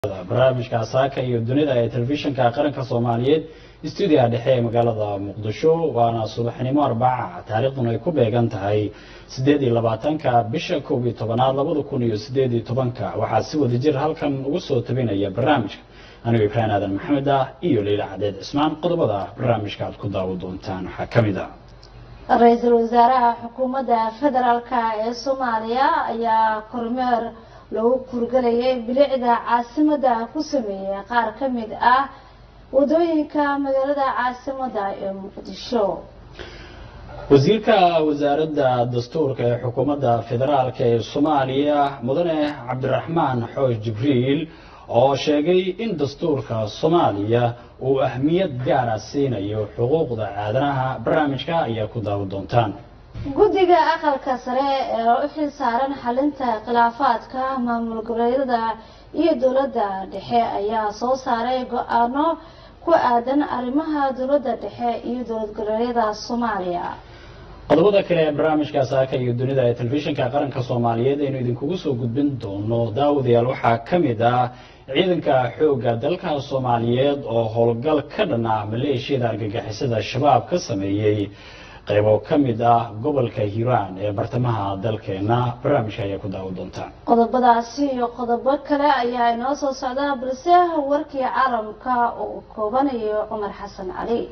barnaamijka saaka iyo dunida ee telefishinka qaranka soomaaliyeed stuudiyaha dhexe ee magaalada muqdisho waana subaxnimo arbaca taariikhduna ay ku beegan tahay sideed iyo labaatanka bisha koob iyo tobanaad labada kun iyo sideed iyo tobanka waxaa si wada jir halkan ugu soo tabinaya barnaamijka anigo ibraahim aadan maxamed ah iyo liila cadeed cismaan qodobada barnaamijka aad ku daawo doontaan waxaa ka mid ah ra-iisul wasaaraha xukuumadda federaalk ee soomaaliya ayaa kormeer lagu kurgelayay bilicda caasimadda ku sameeyey qaar ka mid ah wadooyinka magaalada caasimadda ee muqdisho wasiirka wasaaradda dastuurka ee xukuumadda federaalk ee soomaaliya mudane cabdiraxmaan xoosh jibriil oo sheegay in dastuurka soomaaliya uu ahmiyad gaara siinayo xuquuqda aadanaha barnaamijka ayaa ku daawo doontaan guddiga aqalka sare ee u xil saaran xalinta khilaafaadka maamul goboleedyada iyo dowladda dhexe ayaa soo saaray go-aano ku aadan arrimaha dowladda dhexe iyo dowlad goboleedyada soomaaliya qodobada kale ee barnaamijka saaka iyo dunida ee telefishinka qaranka soomaaliyeed aynu idinkugu soo gudbin doono daawadayaal waxaa ka mid ah ciidanka xoogga dalka soomaaliyeed oo howlgal ka dhan ah maleeshiyada argagixisada shabaab ka sameeyey qaybo ka mid ah gobolka hiiraan ee bartamaha dalkeena barnaamijka ayaa ku daawo doontaan qodobadaasi iyo qodobo kale ayaa inoo soo socda balse warkii caalamka oo koobanayo cumar xasan cali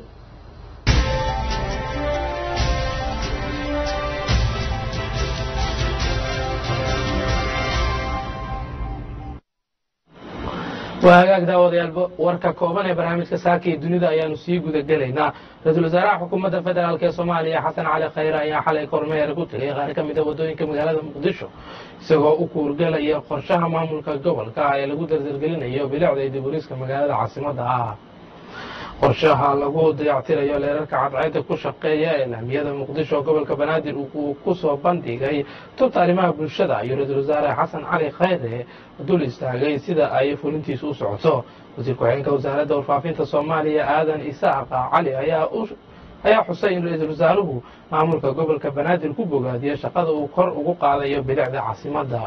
waa hagaag daawadayaal warka kooban ee barnaamijka saaka iyo dunida ayaanu sii guda gelaynaa ra-iisul wasaaraha xukuumadda federaalk ee soomaaliya xasan cali khayre ayaa xalay kormeer ku tegay qaar ka mida wadooyinka magaalada muqdisho isagoo u kuurgelaya qorshaha maamulka gobolka ee lagu dardargelinayo bilicda iyo diburiiska magaalada caasimadda ah qorshaha lagu dayactirayo leerarka cadceedda ku shaqeeya ee laamiyada muqdisho gobolka banaadir uu ku soo bandhigay tubta arrimaha bulshada iyo ra-iisul wasaare xasan cali khayre dul istaagay sida ay fulintiisu u socoto wasiir ku-xigeenka wasaaradda warfaafinta soomaaliya aadan isaaqa cali ayaa xusay in ra-iisul wasaaruhu maamulka gobolka banaadir ku bogaadiyo shaqada uu kor ugu qaadayo bilicda caasimadda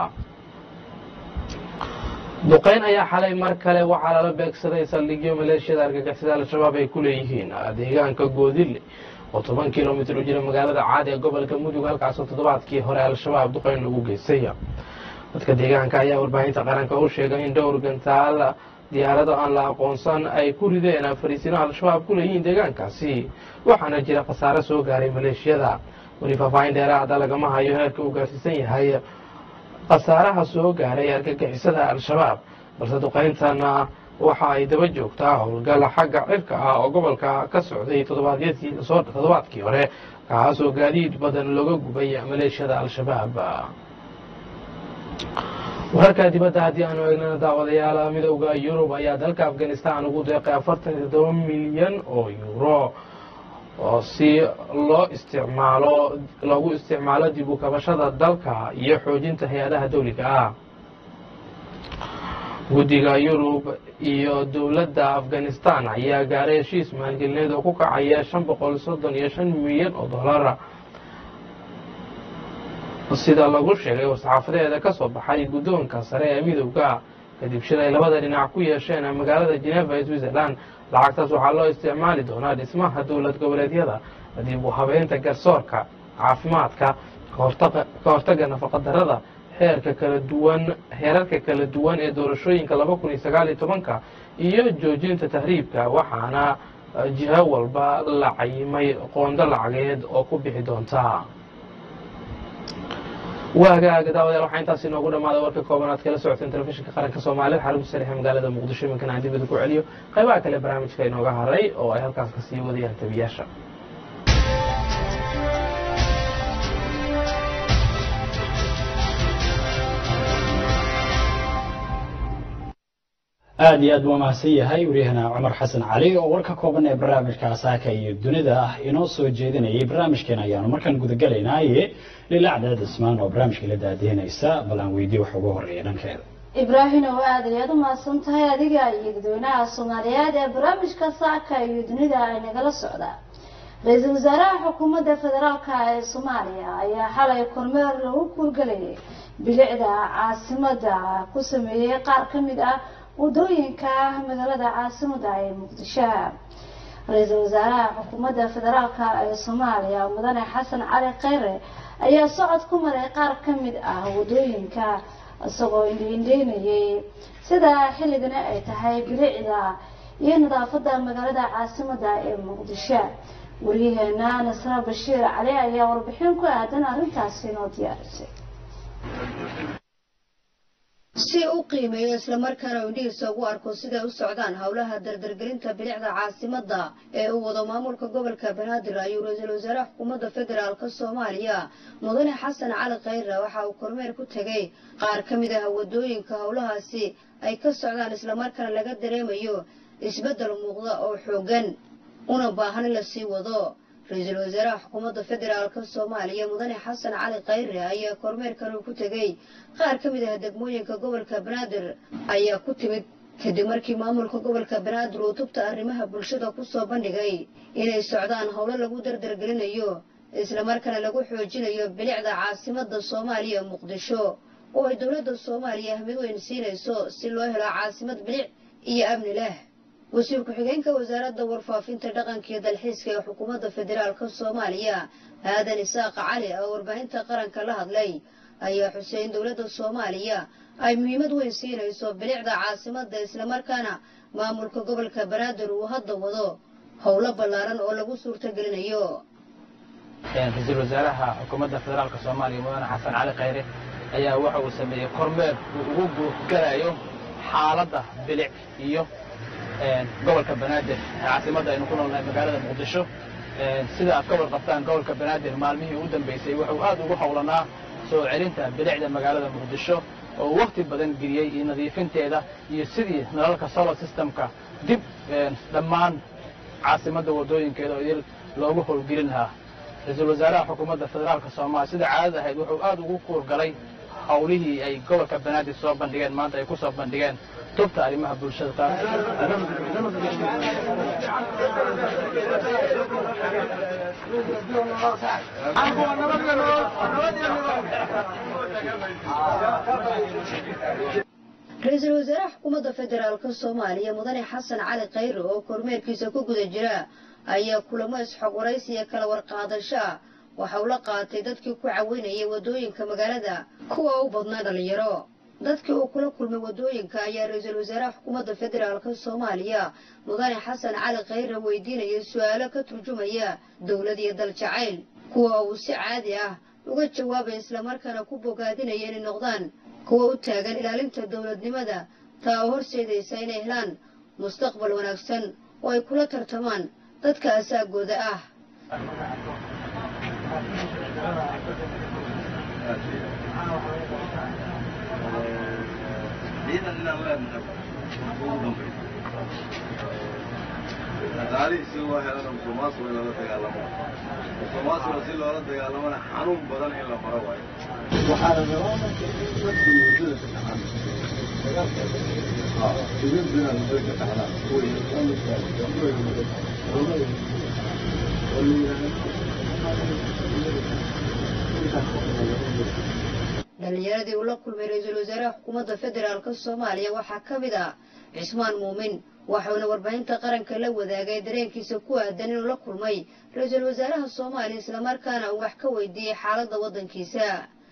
duqayn ayaa xalay mar kale waxaa lala beegsaday saldhigyo maleeshiyada argagixisada al-shabaab ay ku leeyihiin deegaanka goodile oo toban kilomitr u jira magaalada caadi ee gobolka mudug halkaasoo toddobaadkii hore al-shabaab duqayn lagu geystay dadka deegaanka ayaa warbaahinta qaranka u sheegay in dhowr gantaal diyaarado aan la aqoonsan ay ku rideen fariisino al-shabaab ku leeyihiin deegaankaasi waxaana jira khasaare soo gaaray maleeshiyada weli faahfaahin dheeraada lagama hayo heerka uu gaarsiisan yahay khasaaraha soo gaaray argagixisada al-shabaab balse duqayntana waxa ay daba joogtaa howlgal xagga cirka ah oo gobolka ka socday toddobaadkii hore kaasoo gaadiid badan looga gubay maleeshiyada al-shabaab wararka dibadda haddii aanu eegnana daawadayaal midowda yurub ayaa dalka afghanistan ugu deeqay afartan iyo todoba milyan oo yuuro oo si loo isticmaalo loogu isticmaalo dib u kabashada dalka iyo xoojinta hay-adaha dawliga ah guddiga yurub iyo dowladda afghanistan ayaa gaaray heshiis maalgelineed oo ku kacaya shan boqol soddon iyo shan milyan oo dollara sida lagu sheegay war-saxaafadeeda ka soo baxay guddoonka sare ee midowga kadib shil ay labada dhinac ku yeesheen magaalada geneva ee switzerland lacagtaas waxaa loo isticmaali doonaa dhismaha dowlad goboleedyada dib u habeynta garsoorka caafimaadka ka hortagga nafaqadarada heerka kala duwan heerarka kala duwan ee doorashooyinka laba kun iyo sagaal iyo tobanka iyo joojinta tahriibka waxaana jiho walba la cayimay qoondo lacageed oo ku bixi doonta waagaaga daawadayaal waxaa intaas inoogu dhamaaday warka kooban aad kala socoteen telefishinka qaranka soomaaliyed xarunta sariixa magaalada muqdisho iminkan aan dibada ku celiyo qaybaha kale barnaamijka inooga haray oo ay halkaas ka sii wadayaan tabiyaasha aada iyo aad buu mahadsan yahay waryahana cumar xasan cali oo warka kooban ee barnaamijka saaka iyo dunida ah inoo soo jeedinayay barnaamijkeena ayaanu markaan gudagalaynaaye lila cadaad ismaan oo barnaamijka la daadiinaysa bal aan weydiye wax ugu horeeya dhankeeda ibraahim oo aad ayaad u mahadsan tahay adiga iyo dadweynaha soomaaliyeed ee barnaamijka saaka iyo dunida ay nagala socdaa ra-iisul wasaaraha xukuumadda federaalk ee soomaaliya ayaa xalay kormeer lagu kuurgelayay bilicda caasimada ku sameeyey qaar ka mid ah wadooyinka magaalada caasimada ee muqdisho ra-iisul wasaaraha xukuumadda federaalk ee soomaaliya mudane xasan cali kheyre ayaa socod ku maray qaar ka mid ah wadooyinka isagoo indhiindheynayay sida xilligani ay tahay bilicda iyo nadaafada magaalada caasimada ee muqdisho wariyaheena nasra bashiir cali ayaa warbixin ku aadan arrintaasi noo diyaarisay si u qiimeeyo islamarkaana indhihiisa ugu arko siday u socdaan howlaha dardargelinta bilicda caasimada ee uu wado maamulka gobolka banaadir ayuu ra-iisul wasaaraha xukuumadda federaalka soomaaliya mudane xasan cali kheyre waxa uu kormeer ku tegay qaar ka mid ah wadooyinka howlahaasi ay ka socdaan islamarkaana laga dareemayo isbeddel muuqda oo xoogan una baahan in la sii wado ra-iisul wasaaraha xukuumadda federaalka soomaaliya mudane xasan cali kheyre ayaa kormeerkan uu ku tegey qaar ka mid ah degmooyinka gobolka banaadir ayaa ku timid kadib markii maamulka gobolka banaadir uu tubta arrimaha bulshada kusoo bandhigay inay socdaan howlo lagu dardargelinayo islamarkaana lagu xoojinayo bilicda caasimada soomaaliya muqdisho oo ay dowladda soomaaliya ahmid weyn siinayso si loo helo caasimad bilic iyo amni leh wasiir ku-xigeenka wasaaradda warfaafinta dhaqanka iyo dalxiiska ee xukuumadda federaalka soomaaliya aadan isaaqa cali oo warbaahinta qaranka la hadlay ayaa xusay in dowladda soomaaliya ay muhiimad weyn siinayso bilicda caasimada islamarkaana maamulka gobolka banaadir uu hadda wado howlo ballaaran oo lagu suurtagelinayo ra-iisul wasaaraha xukuumadda federaalka soomaaliya mudane xasan cali kheyre ayaa waxa uu sameeyey kormeer uu ugu guurgalayo xaaladda bilic iyo gobolka banaadir caasimadda aynu ku noolnahay magaalada muqdisho sida aad ka warqabtaan gobolka banaadir maalmihii u dambeysay wuxuu aad ugu howlanaa soo celinta bilicda magaalada muqdisho oo wakti badan geliyey iyo nadiifinteeda iyo sidii nalalka solar systemka dib dhammaan caasimadda wadooyinkeeda oo idil loogu howlgelin lahaa ra-iisul wasaaraha xukuumadda federaalka soomaaliya sida caadada ahayd wuxuu aad ugu kuurgalay howlihii ay gobolka banaadir soo bandhigeen maanta ay ku soo bandhigeen tubta arrimaha bulshada taas ra-iisul wasaaraha xukuumadda federaalka soomaaliya mudane xasan cali kheyre oo kormeerkiisa ku guda jira ayaa kulamo isxog waraysiya kala warqaadasho ah waxa uu la qaatay dadkii ku caweynayay wadooyinka magaalada kuwa u badnaa dhalinyaro dadkii uu kula kulmay wadooyinka ayaa ra-iisul wasaaraha xukuumadda federaalka soomaaliya mudane xasan cali kheyre weydiinayay su-aalo ka turjumaya dowlad iyo dal jacayl kuwa uu si caadi ah uga jawaabay islamarkaana ku bogaadinaya inay noqdaan kuwa u taagan ilaalinta dowladnimada taa oo horseedaysa inay helaan mustaqbal wanaagsan oo ay kula tartamaan dadka asaagooda ah dhaqaalihiisi loo helana musuqmaasuqa in lala dagaalamo musuqmaasuqa si loola dagaalamana xanuun badan in la maro waayo waxaa la rabaa marka in dadku muddada ka dhaxan idinbina muddo ka dhaxlaan dhalinyaradii uu la kulmay ra-iisul wasaaraha xukuumadda federaalka soomaaliya waxaa ka mid ah cismaan muumin waxauna warbaahinta qaranka la wadaagay dareenkiisa ku aadan inuu la kulmay ra-iisul wasaaraha soomaaliya islamarkaana uu wax ka weydiiyey xaaladda waddankiisa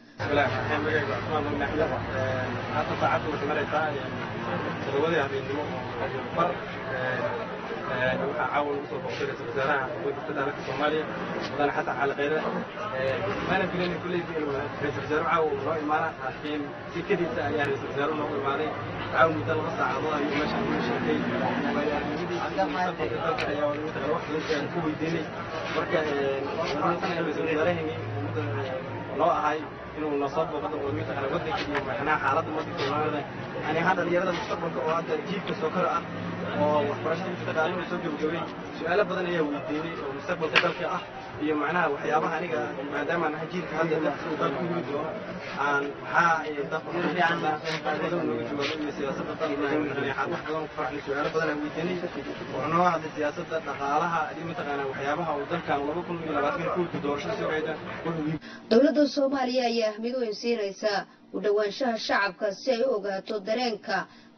waxaa caawan ugu soo booqday ra-isul wasaaraha xukuumadda federaalka soomaaliya mudane xasan cali kheyre maana filayn kulleydi inuu ra-isul wasaaruhu caawa uu noo imaana laakiin si kadiisa ayaa ra-isul wasaaruhu noogu imaaday caawa muddo laba saacadood ayuu meeshaan ugu sheegay waayo-aragnimadiisa mustaqbalka dalka ayaa wada mataqana wax badan aan ku weydiinay marka waxaan ra-isul wasaaraheenii mudda loo ahay inuu nasoo booqdo oo mataqana waddanka iyo macnaha xaaladda waddanka soomaalida yani ahaan dhalinyarada mustaqbalka oo hadda jiilka soo kora ah oo waxbarashada mustaqaali uu soo gabagabay su-aalo badan ayaa weydiinay oo mustaqbalka dalka ah iyo macnaha waxyaabaha aniga maadaama aan ahay jiilka hadda dadka uu dalka yimi doono aan maxaa dalka badan nooga jawaabo iyo siyaasadda dalka wax badan ku farxnay su-aalo badan aan weydiinay wuxuu noo hadlay siyaasadda dhaqaalaha iyo mataqaana waxyaabaha uu dalkan laba kun iyo labaatan kuulka doorashada sugayda wuxuu dowladda soomaaliya ayaa ahmid weyn siinaysa u dhowaanshaha shacabka si ay u ogaato dareenka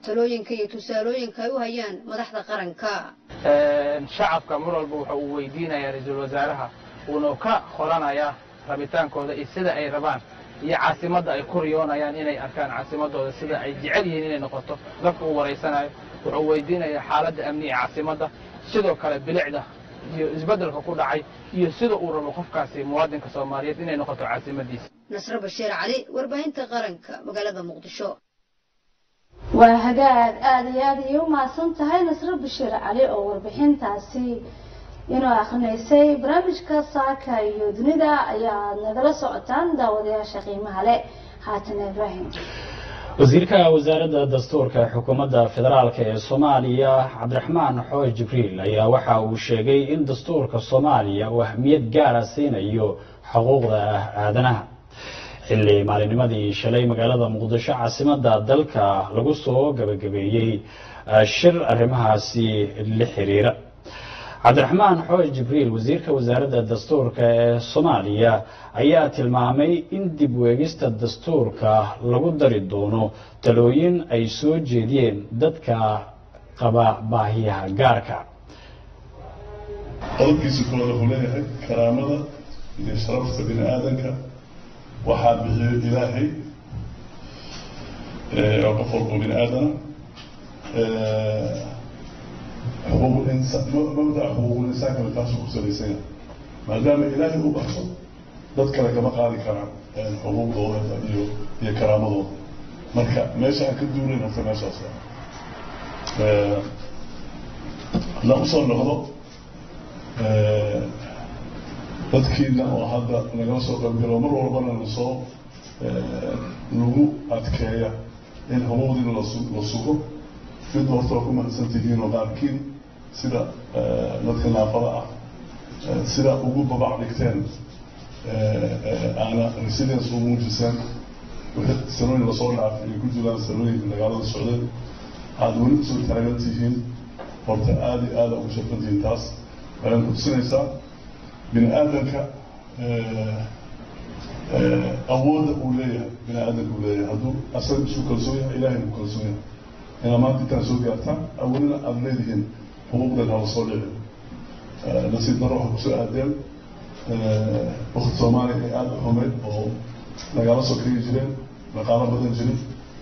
talooyinka iyo tusaalooyinka ay u hayaan madaxda qaranka shacabka mar walba wuxa uu weydiinayaa ra-iisul wasaaraha uuna ka qoranayaa rabitaankooda iyo sida ay rabaan iyo caasimadda ay ku riyoonayaan inay arkaan caasimadooda sida ay jecel yihiin inay noqoto dadka uu waraysanayo wuxuu weydiinayaa xaaladda amni ee caasimadda sidoo kale bilicda iyo isbeddelka ku dhacay iyo sida uu rabo qofkaasi muwaadinka soomaaliyeed inay noqoto caasimadiisa nasre bashiir cali warbaahinta qaranka magaalada muqdisho waa hagaag aada iyo aada iyo u mahadsan tahay nasre bashiir cali oo warbixintaasi inoo akrinaysay barnaamijka saaka iyo dunida ayaad nagala socotaan daawadayaasha qiimaha leh haatan ibraahim wasiirka wasaaradda dastuurka xukuumadda federaalk ee soomaaliya cabdiraxmaan xooy jibriil ayaa waxa uu sheegay in dastuurka soomaaliya uu ahmiyad gaara siinayo xuquuqda aadanaha xilli maalinimadii shalay magaalada muqdisho caasimadda dalka lagu soo gabagabeeyey shir arrimahaasi la xiriira cabdiraxmaan xooy jibriil wasiirka wasaaradda dastuurka ee soomaaliya ayaa tilmaamay in dib weegista dastuurka lagu dari doono talooyin ay soo jeediyeen dadka qaba baahiyaha gaarka qodobkiisa koowaad wuxuu leeyahay karaamada iyo sharafta bini aadanka waxaa bixiyo ilaahay oo qof walbo bini aadana xuquuq insaan mabdaca xuquuqul insaankana taasuu ku salaysan yahay maadaama ilaahay u baxso dad kale kama qaadi karaan xuquuqdooda iyo iyo karaamadooda marka meesha aan ka duunayn horta meeshaas haddaan usoo noqdo dadkiina oo hadda nagala soo qaybgalo mar walbana lasoo lagu adkeeya in xuquuqdiina la sugo mid horta waa ku mahadsan tihiin oo qaarkiin sida dadka naafada ah sida ugu babac dhigteen aana resilience u muujiseen wixii sanooyin lasoo dhaafay ay ku jiraan sanooyinka dagaalada socdeen aada weli usoo taagan tihiin horta aada iyo aada ugu shaqan tihiin taas waxaan ku tusinaysaa bini aadanka awoodda uu leeyahay bini aadanka uu leeyahay hadduu asaga isu kalsoon yahay ilahayna ku kalsoon yahay inaa maanta intaan soo gaartaan awalina aada leedihiin xuquuqdan hala soo dhici nasiib daro waxaa kusoo aadeen wakti soomaaliya ay aada u xumeyd oo nagala sokeeyi jireen dhaqaalo badan jirin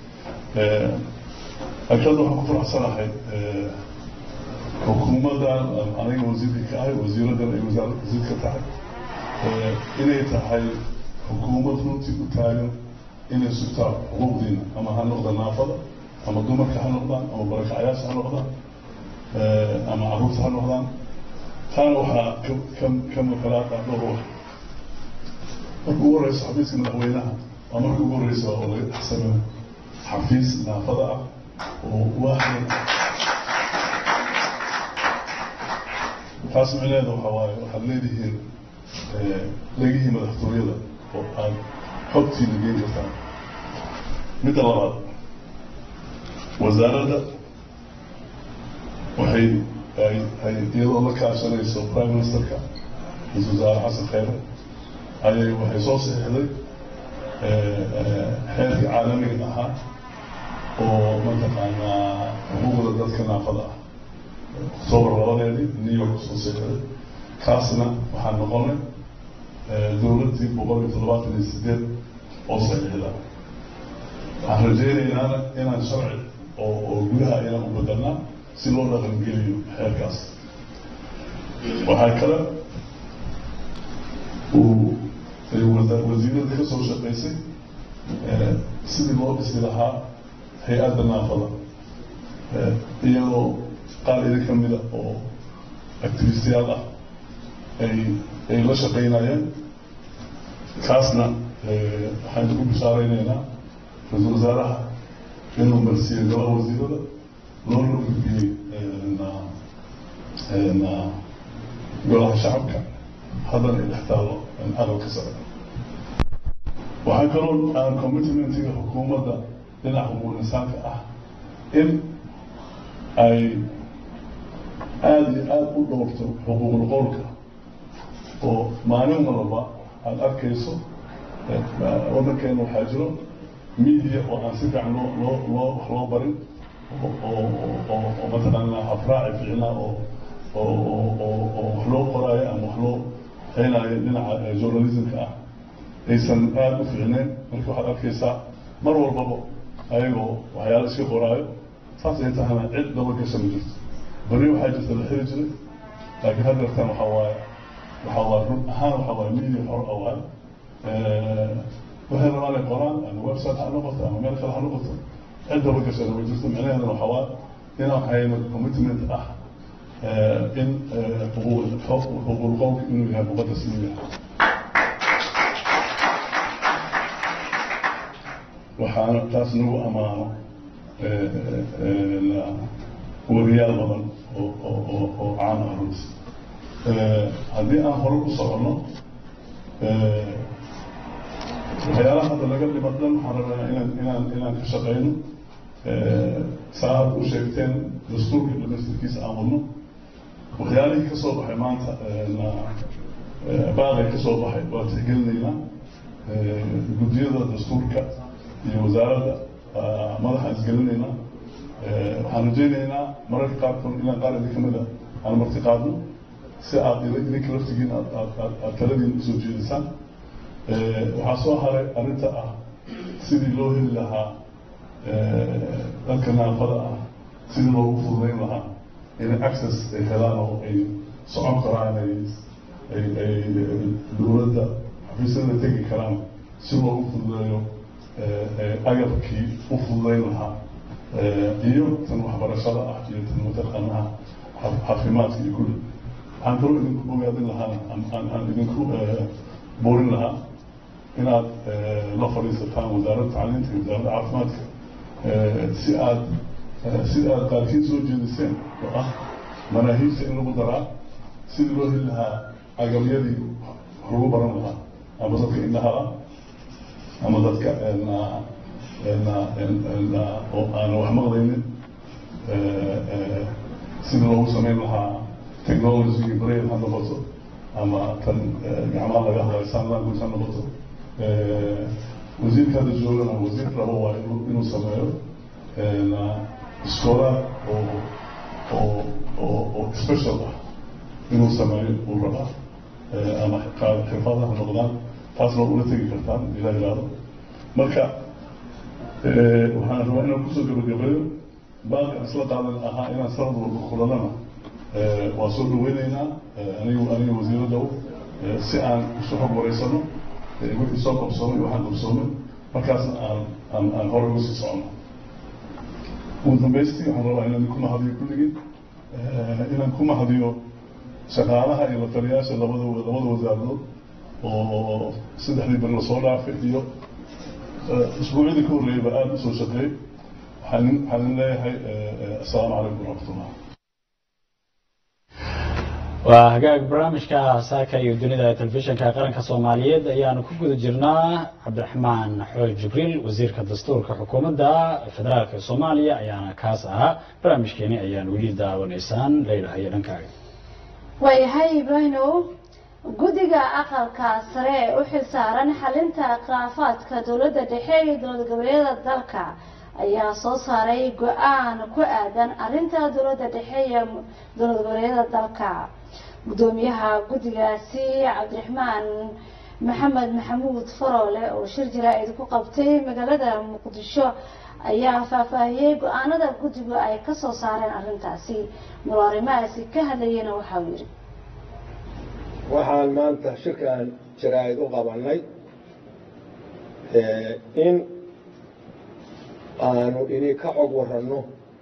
laakiin waxaan ku faraxsanahay xukuumaddan aniga wasiirka ka ahay wasiiraddan ay wasaarad wasiir ka tahay inay tahay xukuumad runtii u taagan inay sugtaa xuquuqdiina ama ha noqda naafada ama dumarka ha noqdaan ama barakacayaasha ha noqdaan ama caruurta ha noqdaan taana waxaa ka maqalaata dhowr wax marka ugu horeysa xafiiska madaxweynaha waa marka ugu horeysa oo laga dhex sameeyo xafiis naafada ah oo waaxda taas micneheeda waxa waaye waxaad leedihiin legihii madaxtooyada oo aad xogtiina geen kartaan midda labaad wasaaradda waxay ay ay iyadoo la kaashanayso prime ministerka ra-isul wasaare xasan kheyre ayay waxay soo saxiixday xeerkii caalamiga ahaa oo mataqaanaa xuquuqda dadka naafada ah octoobar labadeedii new york soo saxiixday kaasna waxaa noqonay dowladdii boqol iyo toddobaatan iyo sideed oo saxiixda waxaan rajaynaynaa inaan sharci oo oo gudaha inaan u bedelnaa si loo dhaqangeliyo xeerkaas waxaa kale uu wasiiradda ka soo shaqaysay sidii loo dhisi lahaa hay-adda naafada iyadoo qaar idin ka mida oo activistiyaal ah ay ay la shaqaynayeen kaasna waxaan ugu bishaaraynaynaa ra-iisul wasaaraha inuu marsiiyo golaha wasiirada loona gudbiyey golaha shacabka haddana ay dhex taalo aqalka sare waxaa kaloo aan commitmentiga xukuumadda dhinaca xuquuq insaanka ah in ay aada iyo aada u dhowrto xuquuqul qowlka oo maalin walba aada arkayso waddankeena waxaa jiro media oo aan si fiican loo loo loo wax loo barin oo mataqaanaa habraaci fiicnaa oo oo wax loo qoraayo ama wax loo haynayo dhinaca journalismka ah aysan aada u fiicneen marka waxaad arkaysaa mar walbaba ayagoo waxyaalo iska qoraayo saas ay tahana cid dabagasha ma jirto beri waxaa jirta la xiri jiray laakiin haddeertan waxaa waaye waxaa waaye run ahaan waxaa waaye media hor awaan waxay rabaan ay qoraan ama website ha noqoto ama meel kale ha noqoto cid dabagashana ma jirto micnaheedana waxaa waaye inaan hayno commitment ah in xuquuq qowlka inuu yahay muqadas inuu yahay waxaana taas nagu ammaano wariyaal badan oo caan ah runti haddii aan hore ku soconno waxyaalaha hadda laga dhima dhan waxaan rabnaa inaan inaan inaan ka shaqayno saa aad u sheegteen dastuurka dhamaystirkiisa aan wadno waxyaalihii ka soo baxay maanta baaqay ka soo baxay waa tixgelinaynaa guddiyada dastuurka iyo wasaaradda madaxaan isgelinaynaa waxaan rajaynaynaa mararka qaarkood inaan qaar idin kamid a aan marti qaadno si aad idinka laftigiin aad taladiin usoo jeedisaan waxaa soo haray arrinta ah sidii loo heli lahaa dadka naafada ah sidii loogu fududayn lahaa inay access ay helaan oo ay socon karaan ay ay dowladda xafiisyada tegi karaan si loogu fududeeyo agabkii u fududayn lahaa iyo tan waxbarashada ah iyo tan mataqaanaha caafimaadka iyo kulli waxaan kaloo idinku ogaadin lahaa aan idinku buurin lahaa inaad la fadhiisataan wasaaradda tacliinta iyo wasaaradda caafimaadka si aad si aad qaarkiin soo jeediseen oo ah manaahiijta in lagu daraa sidii loo heli lahaa agabyadii wax lagu baran lahaa ama dadka indhaha ah ama dadka oo aan wax maqlaynin sidii loogu samayn lahaa technology brain ha noqoto ama tan gacmaha laga hadlayo sign language ha noqoto wasiirka hadda joogana wasiir rabo waa inuu sameeyo iskoolaad oo oo oo oo special ah inuu sameeyo uu rabaa ama xirfadaha ha noqdaan taasna ula tegi kartaan ilaa ilaado marka waxaan rabaa inaan kusoo gabagabeeyo baaqi aan isla qaadan ahaa inaan sanad walba kulanana waa soo dhaweyneynaa anigu aniga wasiiraddaw si aan isu xog wareysano wixii soo qabsoomay waxaan qabsoomay markaasna aan aan aan hore uga sii socono ugu dambaystii waxaan rabaa inaan ku mahadiyo kulligii inaan ku mahadiyo shaqaalaha iyo lataliyaasha labada labada wasaaradood oo saddexdii beri lasoo dhaafay iyo isbuucyadii ka horreeyayba aada usoo shaqeeyey waxaan waxaan leeyahay assalaamu calaykum waraxmatullah waa hagaag barnaamijka saaka iyo dunida ee telefishinka qaranka soomaaliyeed ayaanu ku guda jirnaa cabdiraxmaan xooj jibriil wasiirka dastuurka xukuumadda federaalka soomaaliya ayaana kaas ahaa barnaamijkeeni ayaan weli daawanaysaan leydhahayo dhankaaga waayahay ibraahimow guddiga aqalka sare ee u xilsaaran xalinta khilaafaadka dowladda dhexe iyo dowlad goboleedyada dalka ayaa soo saaray go-aan ku aadan arrinta dowladda dhexe iyo dowlad goboleedyada dalka gudoomiyaha guddigaasi cabdiraxmaan maxamed maxamuud faroole oo shir jaraa'id ku qabtay magaalada muqdisho ayaa faahfaahiyey go-aanada guddigu ay ka soo saareen arrintaasi muloorimahaasi ka hadlayena waxauu yidhi waxaan maanta shirkan jaraa'id u qabanay in aanu idinka xog waranno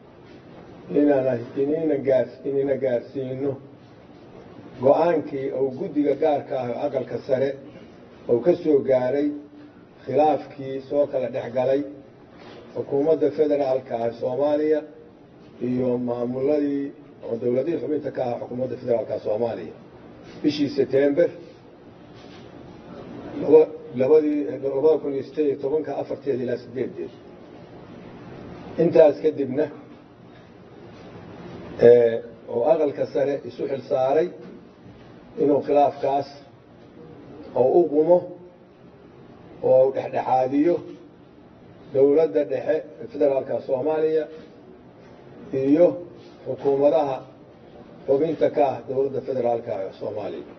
inina gaarsiino go-aankii uu guddiga gaarka ah oo aqalka sare uu ka soo gaaray khilaafkii soo kala dhex galay xukuumadda federaalka ah soomaaliya iyo maamuladii oo dowladihii xubinta ka ah xukuumadda federaalka soomaaliya bishii setember labadii labada kun iyo sideed iyo tobanka afarteed ilaa sideedeed intaas kadibna oo aqalka sare isu xil saaray inuu khilaafkaas oo u qumo oo u dhexdhexaadiyo dowladda dhexe federaalka soomaaliya iyo xukuumadaha xubinta ka ah dowladda federaalka ee soomaaliya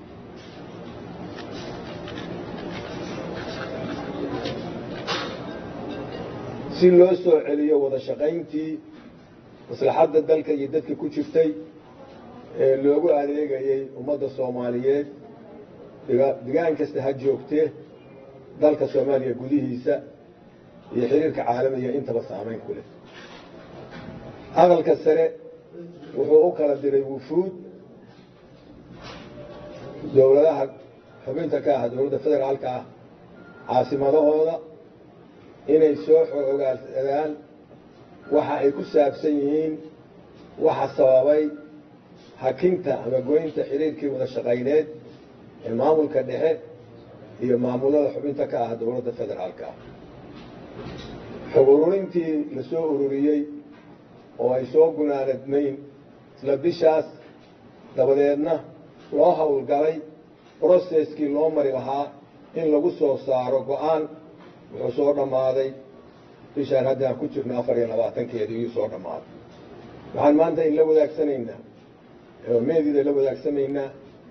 si loo soo celiyo wada shaqayntii maslaxadda dalka iyo dadka ku jirtay ee loogu adeegayay ummadda soomaaliyeed degaan kasta ha joogtee dalka soomaaliya gudihiisa iyo xiriirka caalamiga intaba saamayn ku leh aqalka sare wuxuu u kala diray wufuud dowladaha xubinta ka ah dowladda federaalka ah caasimadahooda inay soo xoogaadaan waxa ay ku saabsan yihiin waxa sababay hakinta ama goynta xiriirkii wada shaqayneed ee maamulka dhexe iyo maamulada xubinta ka ah dowladda federaalka ah xog ururintii la soo ururiyey oo ay soo gunaanadmayn isla bishaas dabadeedna loo howlgalay broseskii loo mari lahaa in lagu soo saaro go-aan wuxuu soo dhammaaday bishaan haddaan ku jirno afar iyo labaatankeedii iyuu soo dhammaaday waxaan maanta in la wadaagsanaynaa meediida la wadaagsameynaa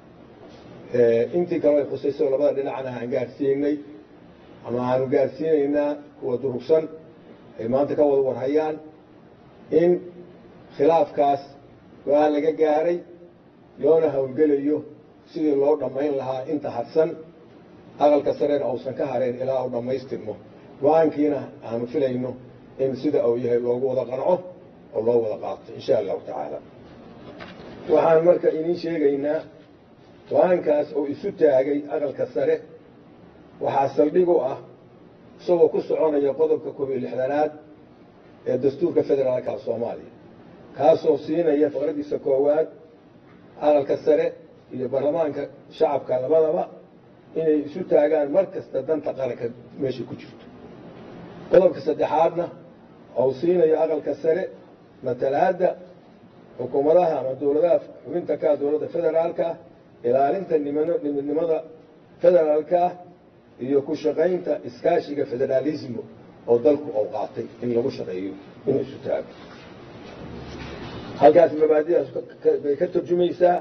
intii kaleo ay khusayso labada dhinacna aan gaadhsiinay ama aanu gaadhsiinaynaa kuwa durugsan ay maanta ka wada warhayaan in khilaafkaas go-aan laga gaaray loona howlgelayo sidii loo dhammayn lahaa inta hadsan aqalka sareena uusan ka hareen ilaa uu dhammaystirmo go-aankiina aanu filayno in sida uu yahay loogu wada qanco oo loo wada qaato insha allahu tacaala waxaan marka idiin sheegaynaa go-aankaas oo isu taagay aqalka sare waxaa saldhig u ah isagoo ku soconaya qodobka koob iyo lixdanaad ee dastuurka federaalka soomaaliya kaasoo siinaya faqradiisa koowaad aqalka sare iyo baarlamaanka shacabka labadaba inay isu taagaan mar kasta danta qaranka meesha ku jirto qodobka saddexaadna ou siinayo aqalka sare matalaadda xukuumadaha ama dowladaha xubinta ka dowladda federaalka ilaalinta nimidnimada federaalka iyo ku shaqaynta iskaashiga federaalismo oo dalku uu qaatay in lagu shaqeeyo inuu isu taago halkaas mabaadidaas bay ka turjumaysaa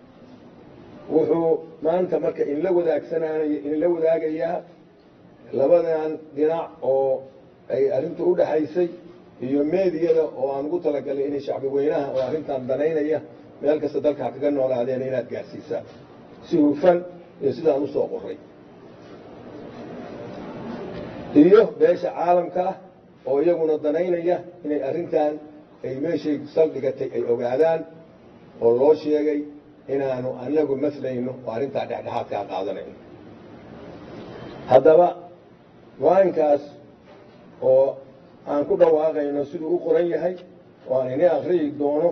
wuxuu maanta marka inla wadaagsananayo inla wadaagayaa labadan dhinac oo ay arrintu u dhaxaysay iyo meediyada oo aan ugu talagalnay inay shacbi weynaha oo arrintan danaynaya meel kasta dalka ha kaga noolaadeen inaad gaadhsiisaan si hufan iyo sidaan usoo qoray iyo beesha caalamka ah oo iyaguna danaynaya inay arrintan ay meeshay saldhigatay ay ogaadaan oo loo sheegay inaanu anagu maslayno oo arrintaa dhexdhexaadkaa qaadanayno haddaba go-aankaas oo aan ku dhawaaqayno siduu u qoran yahay oo aan ini akriyi doono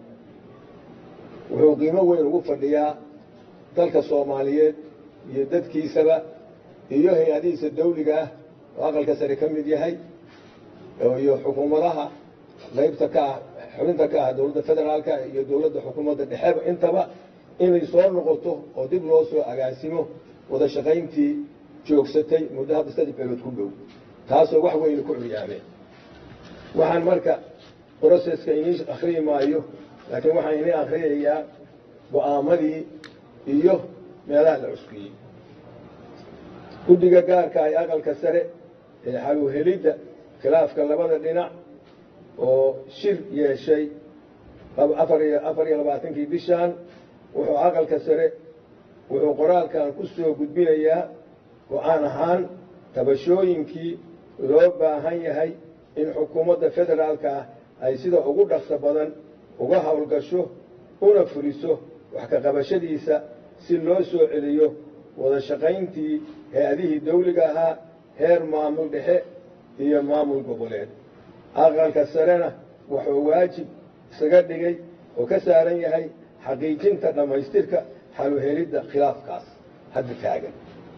wuxuu qiimo weyn ugu fadhiyaa dalka soomaaliyeed iyo dadkiisaba iyo hay-adihiisa dawliga ah oo aqalka sare ka mid yahay iyo xukuumadaha qaybta ka ah xubinta ka ah dowladda federaalka iyo dowladda xukuumadda dhexeba intaba inay soo noqoto oo dib loo soo agaasimo wada shaqayntii joogsatay muddo hadda saddex beelood ku dhow taasoo wax weyna ku curyaameen waxaan marka broseska inii akriyi maayo laakiin waxaan inii akriyayaa go-aamadii iyo meelaha la cuskiyey guddiga gaarka ah ee aqalka sare ee xaluhelidda khilaafka labada dhinac oo shir yeeshay afar iyo afar iyo labaatankii bishan wuxuu aqalka sare wuxuu qoraalkan ku soo gudbinayaa go-aan ahaan tabashooyinkii loo baahan yahay in xukuumadda federaalka ah ay sida ugu dhaqso badan uga howlgasho una fuliso wax ka qabashadiisa si loo soo celiyo wada shaqayntii hay-adihii dawliga ahaa heer maamul dhexe iyo maamul goboleed aqalka sarena wuxuu waajib isaga dhigay oo ka saaran yahay xaqiijinta dhammaystirka xaluhelidda khilaafkaas hadda taagan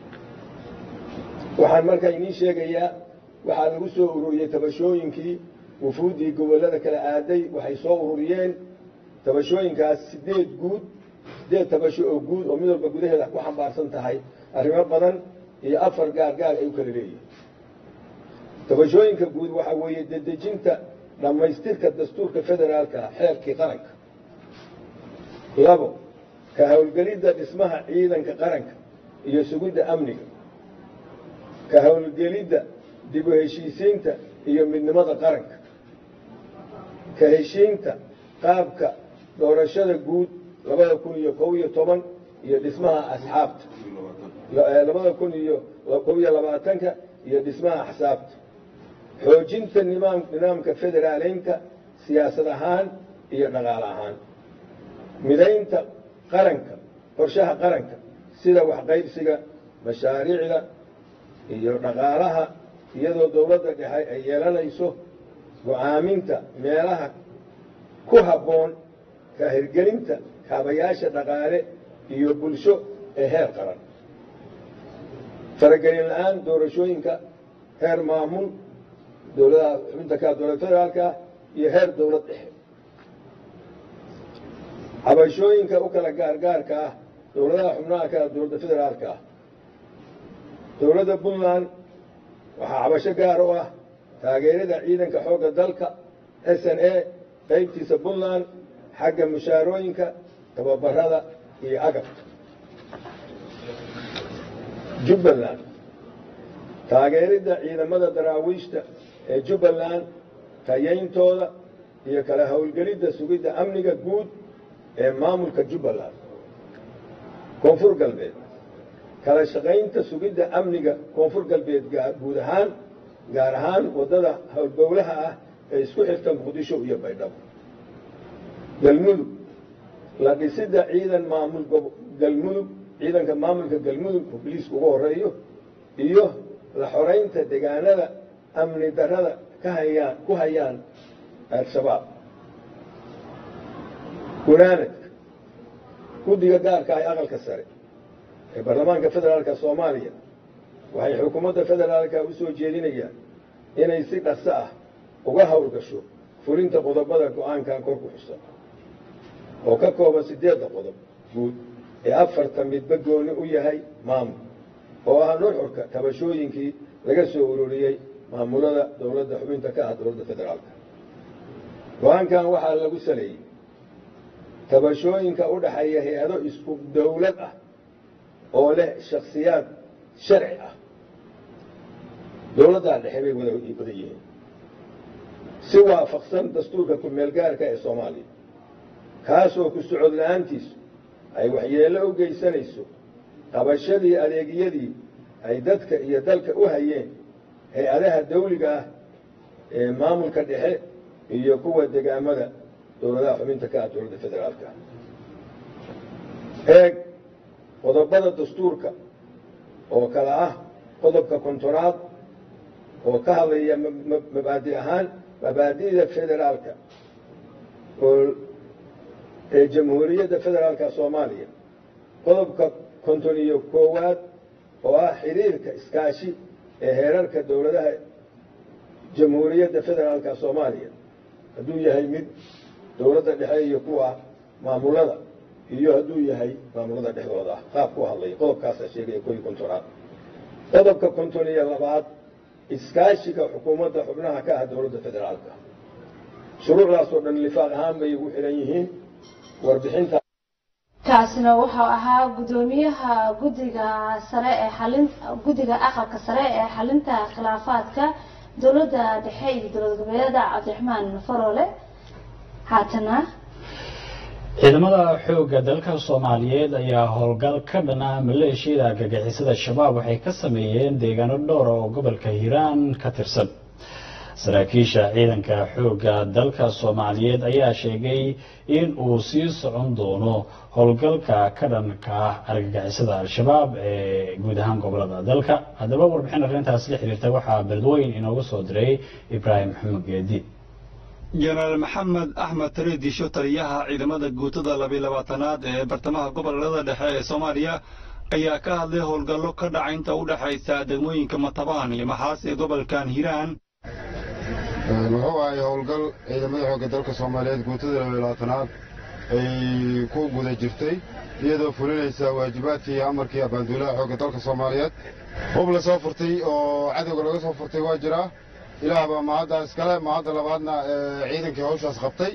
waxaan markaa idiin sheegayaa waxaa lagu soo ururiyey tabashooyinkii wufuuddii gobollada kala aaday waxay soo ururiyeen tabashooyinkaas sideed guud sideed tabasho oo guud oo mid walba gudaheeda ku xambaarsan tahay arrimo badan iyo afar gaar gaar ay u kala leeyihin tabashooyinka guud waxaa weeye dedejinta dhammaystirka dastuurka federaalka ah xeerkii qaranka labo ka howlgelidda dhismaha ciidanka qaranka iyo sugidda amniga ka howlgelidda dib u heshiisiinta iyo midnimada qaranka ka heshiinta qaabka doorashada guud labada kun iyo kow iyo toban iyo dhismaha asxaabta labada kun iyo kow iyo labaatanka iyo dhismaha axsaabta xoojinta nimaam nidaamka federaaleynka siyaasad ahaan iyo dhaqaale ahaan midaynta qaranka qorshaha qaranka sida waxqaybsiga mashaariicda iyo dhaqaalaha iyadoo dowladda dhexe ay yeelanayso go-aaminta meelaha ku habboon ka hirgelinta kaabayaasha dhaqaale iyo bulsho ee heer qaran faragelin la-aan doorashooyinka heer maamul dowladaha xubinta ka dowlad federaalka iyo heer dowlad dhexe cabashooyinka u kala gaargaarka ah dowladaha xubnaha ka dowladda federaalka ah dowladda puntland waxaa cabasho gaar u ah taageerada ciidanka xoogga dalka s n a qaybtiisa puntland xagga mushaarooyinka tababarada iyo agabka jubbaland taageeridda ciidamada daraawiishta ee jubbaland tayayntooda iyo kala howlgelidda sugidda amniga guud ee maamulka jubbaland koonfur galbeed kala shaqaynta sugidda amniga koonfur galbeed guud ahaan gaar ahaan waddada howlgowlaha ah ee isku xirta muqdisho iyo baydhabo galmudug la dhisidda ciidan maamul galmudug ciidanka maamulka galmudug oo biliiska ugu horeeyo iyo la xoraynta deegaanada amni darada ka hayaan ku hayaan al-shabaab gunaanadka guddiga gaarka ah ee aqalka sare ee baarlamaanka federaalka soomaaliya waxay xukuumadda federaalka u soo jeedinayaan inay si dhaqso ah uga howlgasho fulinta qodobada go-aankan kor ku xusan oo ka kooban siddeedda qodob guud ee afarta midba gooni u yahay maamul oo ah nuxurka tabashooyinkii laga soo ururiyey maamulada dowladda xubinta ka ah dowladda federaalka go-aankan waxaa lagu saleeyey tabashooyinka u dhaxeeya hay-ado isku dowlad ah oo leh shakhsiyaad sharci ah dowladdaa dhexe bay wada wada yihiin si waafaqsan dastuurka ku-meelgaarka ee soomaaliya kaasoo ku socod la-aantiisu ay waxyeello u geysanayso qabashadii adeegyadii ay dadka iyo dalka u hayeen hay-adaha dawliga ah ee maamulka dhexe iyo kuwa degaamada dowladaha xubinta ka ah dowladda federaalka eeg qodobada dastuurka oo kale ah qodobka kontonaad oo ka hadlaya mabaadi ahaan mabaadi'da federaalka oo ee jamhuuriyadda federaalka soomaaliya qodobka konton iyo koowaad oo ah xiriirka iskaashi ee heerarka dowladaha jamhuuriyadda federaalka soomaaliya hadduu yahay mid dowladda dhexe iyo kuwa maamulada iyo hadduu yahay maamulada dhexdooda ah qaab ku hadlaya qodobkaasaa sheegaya ko iyo kontonaad qodobka konton iyo labaad iskaashiga xukuumadda xubnaha ka ah dowladda federaalka shuruucdaasoo dhan lifaaq ahaan bay ugu xihan yihiin warbixinta kaasina wuxuu ahaa guddoomiyaha guddiga sare ee xalin guddiga aqalka sare ee xalinta khilaafaadka dowladda dhexe iyo dowlad goboleeda cabdiraxmaan faroole haatana ciidamada xoogga dalka soomaaliyeed ayaa howlgal ka dhan ah maleeshiyada argagixisada shabaab waxay ka sameeyeen deegaano dhowra oo gobolka hiiraan ka tirsan saraakiisha ciidanka xoogga dalka soomaaliyeed ayaa sheegay in uu sii socon doono howlgalka ka dhanka ah argagixisada al-shabaab ee guud ahaan gobolada dalka haddaba warbixin arrintaas la xiriirta waxaa beledweyn inooga soo diray ibraahim maxamed geedi jenaraal maxamed axmed tariidisho taliyaha ciidamada guutada labiy labaatanaad ee bartamaha gobolada dhexe ee soomaaliya ayaa ka hadlay howlgallo ka dhaca inta u dhexaysa degmooyinka matabaan iyo maxaas ee gobolkan hiiraan wuxuu ahay howlgal ciidamada xoogga dalka soomaaliyeed guutada labiy labaatanaad ay ku guda jirtay iyadoo fulinaysa waajibaadkii iyo amarkii abaanduulaha xoogga dalka soomaaliyeed hub la soo furtay oo cadowga laga soo furtay waa jiraa ilaah baa mahadda iskale mahadda labaadna ciidankii hawshaas qabtay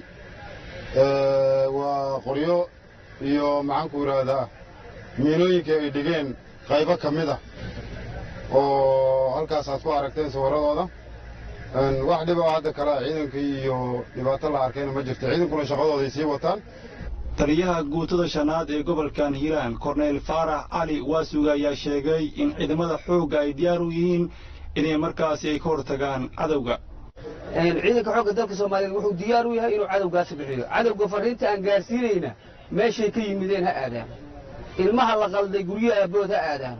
waa qoryo iyo maxaanku yidhaahdaa miinooyinka ay dhigeen qaybo ka mid ah oo halkaas aad ku aragteen sawiradooda wax dhiba hadda kale ciidankii iyo dhibaato la arkayna ma jirto ciidankuna shaqadooday sii wataan taliyaha guutada shanaad ee gobolkan hiiraan korneyl faarax cali waasuga ayaa sheegay in ciidamada xoogga ay diyaar u yihiin inay markaasi ay ka hortagaan cadowga ciidanka xoogga dalka soomaaliyeed wuxuu diyaar u yahay inuu cadowgaasi bixiyo cadowga fariinta aan gaarsiinayna meeshay ka yimideen ha aadaan ilmaha la qalday guryo aabood ha aadaan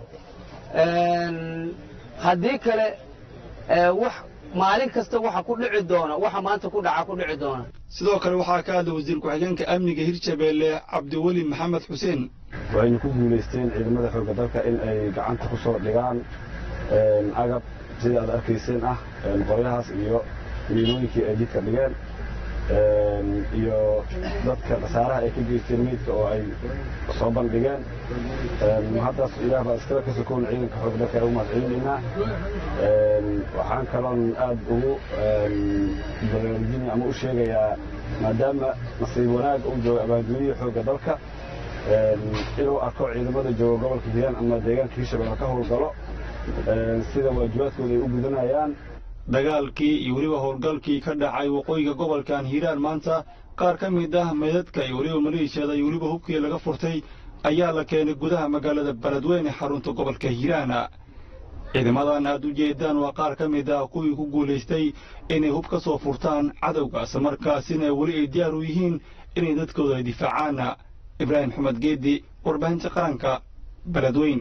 haddii kale wax maalin kasta waxa ku dhici doona waxa maanta ku dhaca ku dhici doona sidoo kale waxaa ka hadlay wasiir ku-xigeenka amniga hirshabeelle cabdiweli maxamed xuseen waxaynu ku guulaysteen ciidamada xoogga dalka in ay gacanta ku soo dhigaan agab sida aad arkayseen ah qoryahaas iyo miinooyinkii ay jidka dhigeen iyo dadka khasaaraha ay ka geysteen meydka oo ay soo bandhigeen haddaas ilaah baa iskala ka sokoon ciidanka xoogga dalka ugu mahadcelinaynaa waxaan kaloon aad ugu baraarujinaya ama u sheegayaa maadaama nasiib wanaag uu joogo abaandooniyii xoogga dalka inuu arko ciidamada jooga gobolka hiiraan ama deegaanka hirshabelle ka howlgalo sida waajibaadkooda ay u gudanayaan dagaalkii iyo weliba howlgalkii ka dhacay waqooyiga gobolkan hiiraan maanta qaar ka mid ah meydadka iyo weliba maleeshiyada iyo weliba hubkii laga furtay ayaa la keenay gudaha magaalada beledweyne xarunta gobolka hiiraana ciidamadan aad u jeedaan waa qaar ka mid ah kuwii ku guulaystay inay hub ka soo furtaan cadowga isla markaasina weli ay diyaar u yihiin inay dadkooda ay difaacaana ibraahim maxamed geedi warbaahinta qaranka beledweyn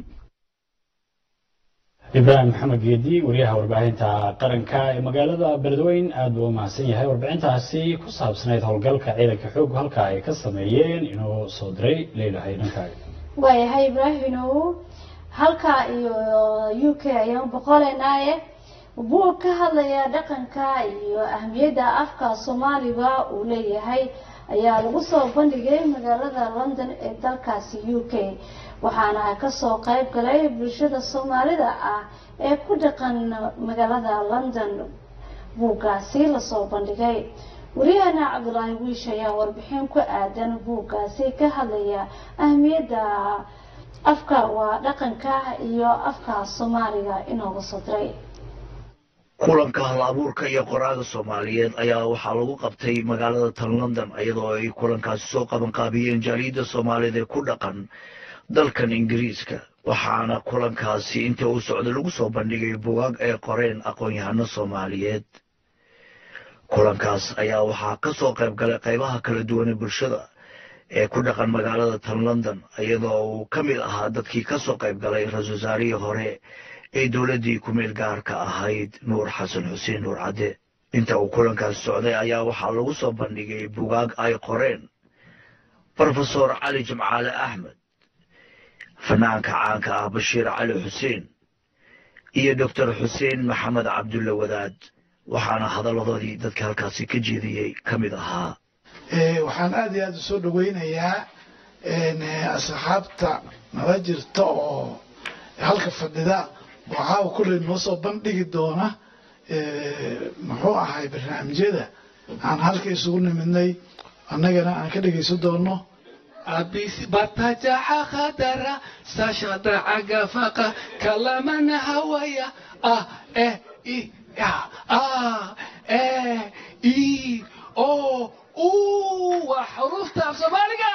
ibraahim maxamed geedi wariyaha warbaahinta qaranka ee magaalada beledweyn aad buu u mahadsan yahay warbixintaasi ku saabsanayd howlgalka ciidanka xoog halka ay ka sameeyeen inuu soo diray leelahay dhankaaga waayahay ibraahimow halka iyo u k ayaan boqoleynaaye buug ka hadlaya dhaqanka iyo ahmiyadda afka soomaaliga uu leeyahay ayaa lagu soo bandhigay magaalada london ee dalkaasi u k waxaana kasoo qayb galay bulshada soomaalida ah ee ku dhaqan magaalada london buuggaasi lasoo bandhigay wariyahana cabdulaahi wiish ayaa warbixin ku aadan buuggaasi ka hadlaya ahmiyadda afka waa dhaqanka iyo afka soomaaliga inooga soo diray kulanka hal abuurka iyo qoraaga soomaaliyeed ayaa waxaa lagu qabtay magaalada tan london iyadoo ay kulankaasi soo qabanqaabiyeen jaaliyadda soomaaliyeed ee ku dhaqan dalkan ingiriiska waxaana kulankaasi intii uu socday lagu soo bandhigay bugaag ay qoreen aqoon-yahano soomaaliyeed kulankaas ayaa waxaa ka soo qayb galay qaybaha kala duwanee bulshada ee ku dhaqan magaalada tan london iyadoo uu ka mid ahaa dadkii ka soo qayb galay ra-isul wasaarihii hore ee dowladdii ku-meel gaarka ahayd nuur xasan xuseen nuur cadde inta uu kulankaas socday ayaa waxaa lagu soo bandhigay bugaag ay qoreen brofesor cali jimcaale axmed fanaanka caanka ah bashiir cali xuseen iyo doctor xuseen maxamed cabdulle wadaad waxaana hadalladoodii dadka halkaasi ka jeediyey ka mid ahaa waxaan aad iyo aad u soo dhawaynayaa asxaabta nala jirta oo halka fadhida waxaa kulley noo soo bandhigi doona muxuu ahay barnaamijyada aan halka isugu nimidnay annagana aan ka dhegaysan doono abisi batajaxa khadara sashada cagafaqa kalamana hawaya ah eh i ya ah eh i o u waa xuruufta af soomaaliga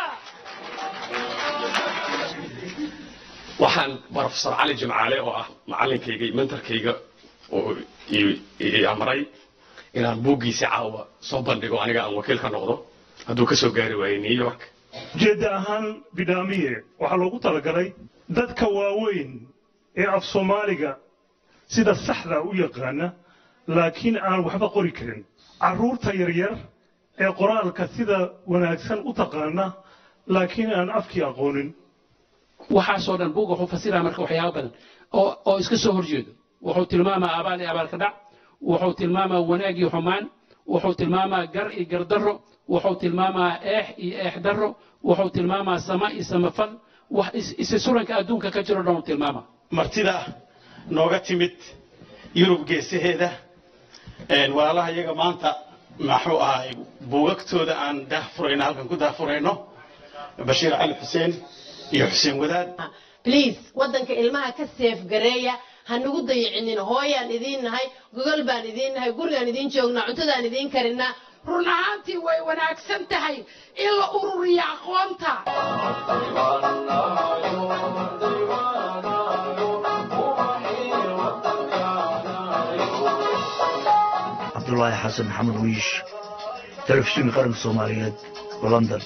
waxaan brofesor cali jimcaale oo ah macalinkayga iyo mentorkayga oo i amray inaan buuggiisa caawa soo bandhigo aniga aan wakiil ka noqdo hadduu ka soo gaari waayey new york ujeedda ahaan bidhaamiye waxaa loogu talagalay dadka waaweyn ee af soomaaliga sida saxda u yaqaana laakiin aan waxba qori karin carruurta yaryar ee qoraalka sida wanaagsan u taqaana laakiin aan afkii aqoonin waxaasoo dhan buugga wuxuu fasiraa marka waxyaaba badan oo oo iska soo horjeedo wuxuu tilmaamaa abaal iyo abaalka dhac wuxuu tilmaamaa wanaag iyo xumaan wuxuu tilmaamaa gar iyo gardarro wuxuu tilmaamaa eex iyo eex darro wuxuu tilmaamaa sama iyo samafal wax isi suranka adduunka ka jiro dhan tilmaama martida nooga timid yurub geesaheeda walaalaha iyaga maanta maxuu ahay buugagtooda aan daahfurayno halkan ku daahfurayno bashiir cali xuseen iyo xuseen wadaad bliis waddanka ilmaha ka seef gareeya ha nagu dayicinin hooyaan idiin nahay gogol baan idiin nahay gurigaan idiin joognaa cuntadaan idiin karinaa run ahaantii way wanaagsan tahay in la ururiyo aqoonta cabdulaahi xasan maxamed wiish telefishinka qaranka soomaaliyeed london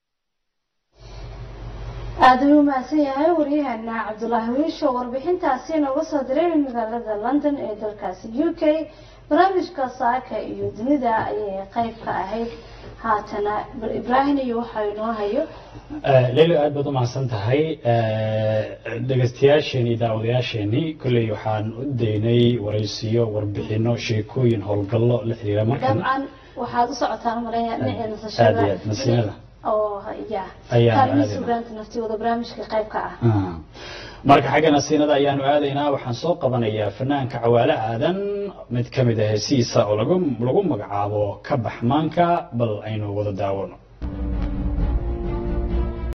aada u mahadsan yahay waryaheena cabdulaahi wiisho warbixintaasi nooga soo diray magaalada london ee dalkaasi u k barnaamijka saaka iyo dunida ayay qayb ka ahayd haatana ibraahim iyo waxaa inoo hayo leylo aad baad u mahadsan tahay dhegeystayaasheenii daawadayaasheenii kolley waxaan u daynay waraysiyo warbixino sheekooyin howlgallo la xiriira markan dabcan waxaad u socotaan maleeya dhinaca aad nasashada iyo aad nasiinada oo ya Ayaan kaalmihi aadayna. sugaanta naftiyooda barnaamijka qayb ka ah Ah. marka xagga nasiinada ayaanu aadaynaa waxaan soo qabanayaa fanaanka cawaale aadan mid ka mid ah hesiisa oo lagu lagu magacaabo ka baxmaanka bal aynu wada daawano